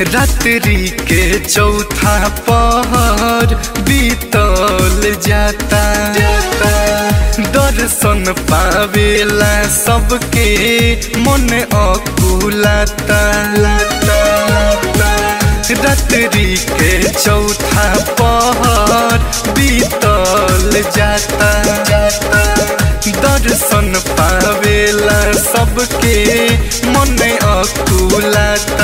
रात्रि के चौथा पहर बीतल जाता दर्शन पावेला सबके मन अकुलाता रात्रि के चौथा पहर बीतल जाता दर्शन पावेला सबके मन अकुलाता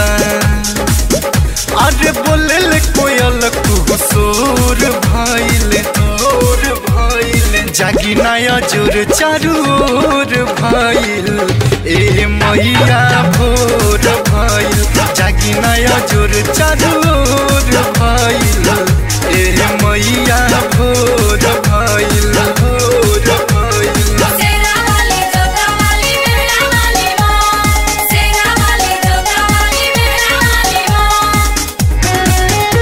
अरे बोले कोयल कुसोर भइल तोर भइल जागी नया जोर चारू ओर भइल ए मैया भोर भइल जागी नया जोर चारू ओर भइल ए मैया भोर भइल भोर भइल सेरा वाली जोता वाली मेरा वाली माँ सेरा वाली जोता वाली मेरा वाली माँ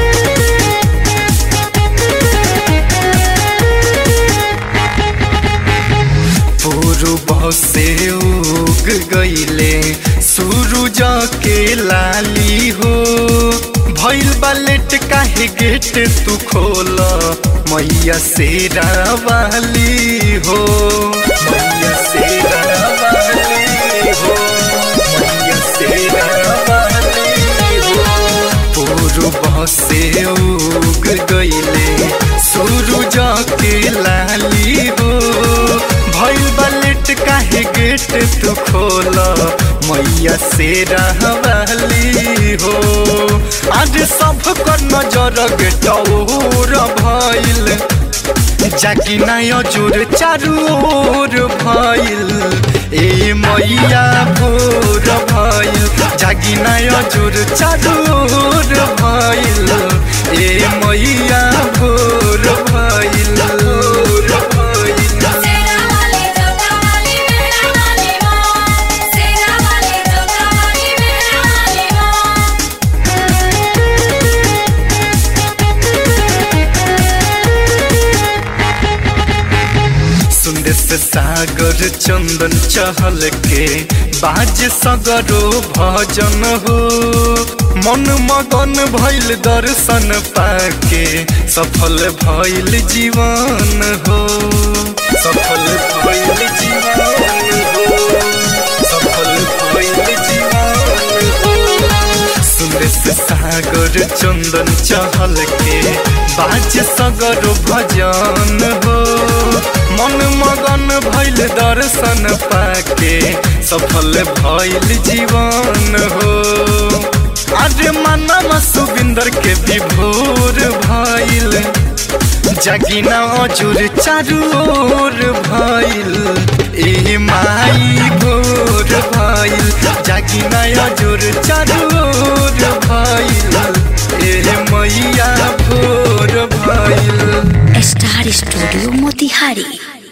पूर्व से उग गईले सूरज के लाली हो भइल बालेट काहे गेट तू खोल मैया शेरा वाली हो मैया शेरा वाली हो मैया शेरा वाली हो पूर्व से उग गईले सूरज के लाली हो भइल बलेट काहे गेट तू खोल मैया से रहवाली हो आज सब कर नजर गेटौर भइल जाकी नया जोर चारू ओर भइल ए मैया भोर भइल जागी नया जोर चारू ओर भइल ए मैया भोर भइल भोर भइल सेरा वाली जोता वाली मेरा वाली माँ सेरा वाली जोता वाली मेरा वाली माँ सुंदर से सागर चंदन चहल के बाज सगरो भजन हो मन मगन भइल दर्शन पाके सफल भइल जीवन हो सफल भइल जीवन हो सफल भइल जीवन हो सुंदर से सागर चंदन चहल के बाज सगर भजन हो मन मगन भइल दर्शन पाके सफल भइल जीवन हो आज मानव सुबिंदर के विभोर भइल जगिना अजुर चारू ओर भइल ए माई भोर भइल जगिना अजुर चारू ओर भइल ए मैया भोर भइल स्टार स्टूडियो मोतिहारी